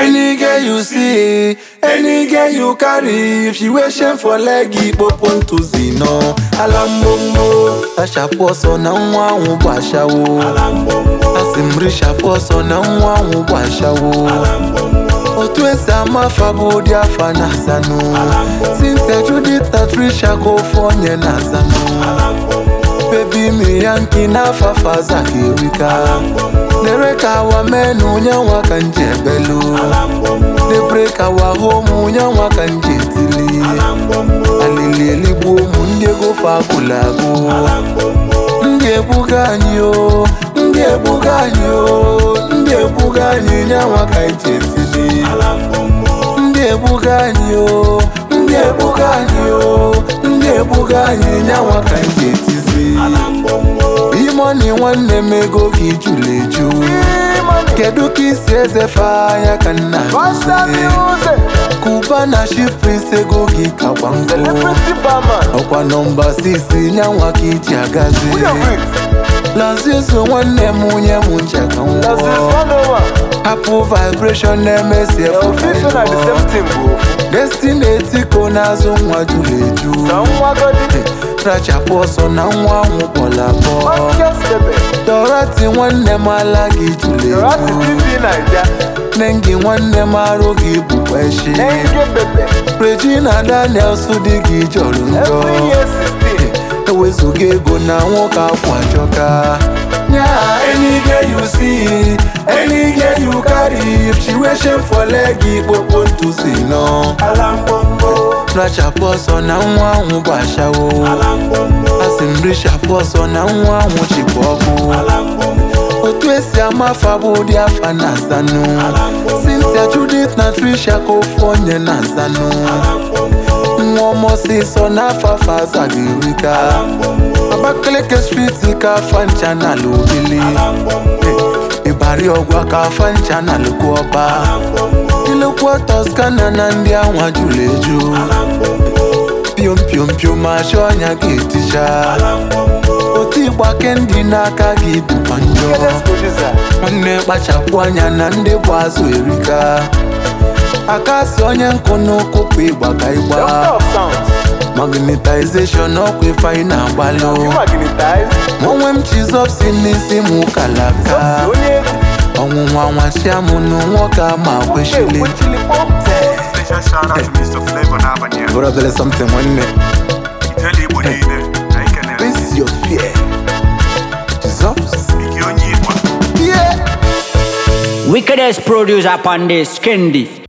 Any girl you see, any girl you carry, if she wear shame for leg, ikpopo ntụzi nọ. Ala mgbomgbo, tachapụ ọsọ na nwa ahụ bụ ashawo. Asị m richapụ ọsọ na nwa ahụ bụ ashawo. Otu esi ama afa bụ ụdị afa na azanụ. Cynthia Judith na Trisha ka ofu onye na azanụ. Baby mi yanki na fafaza kirika Lere ka awa menu nyanwa ka nje belu Le break awa home nyanwa ka nje tili Alili eligbo ụmụ ndị ego fakulago Ndị ebuga anyị o Ndị ebuga anyị o Ndị ebuga anyị nyanwa ka nje tili Ndị ebuga anyị o Ndị ebuga anyị o Ndị ebuga anyị nyanwa ka nje tizi Imoni nwanne m ego gị jụrụ eju Kedu ka isi ezefe anya ka nna Kuba na Shipris ego gị ka gbamgbọ Ọkwa nọmba 6 nyanwa ka iji agazi Lazizo nwanne m onye m nche ka nwụọ Hapụ vibration na-emesi efufe Destiny etiko n'azụ nwa jụrụ eju Rachapụ ọsọ na nwa ahụ kpọrọ akpọ Dorothy nwanne m ala gị jụrụ eju Nengi nwanne m arụ gị bụkwa echi Regina Daniels dị gị jọrọ njọ Ewezuga ego na nwoke afọ ajọka Yeah, any girl you see, any girl you carry, if she wear shame for leg, ikpopo ntụzi nọ. Rachapụ ọsọ na nwa ahụ bụ ashawo. Asị m richapụ ọsọ na nwa ahụ chịkwa ọkụ. Otu esi ama afa bụ ụdị afa na azanụ. Cynthia Judith na Trisha ka ofu onye na azanụ. Nwa ọmọsịsọ n'afọ afọ azaghị erika. Abakaliki street ka afa ncha na ala obili. Ịbari ọgwa ka afa ncha na alụkwu ọba. Ilekwa Toscana na ndị anwa jụrụ eju. Piom piom piom achọ ọnya ga-eticha. Otu ịgba kendi n'aka gị bụkwa njọ. Nwanne kpachapụ anya na ndị bụ azụ erika. Aka si onye nkụ n'ụkwụ pụ ịgba ka ịgba. Magnetization ọkwa ife anyị na-agbalụ. Onwe m chizọp si n'isi m kalaka. Ọnwụnwa nwachia m nụ nwoke ama kwechili. Special shout out to Mr. Flavor n'abalị a. Bụrụ bele something nwanne. Ijele Igbo niile, anyị kenere. Face your fear. Jesus. Ike onye Igbo. Yeah. Wickedest producer upon this, Kendi.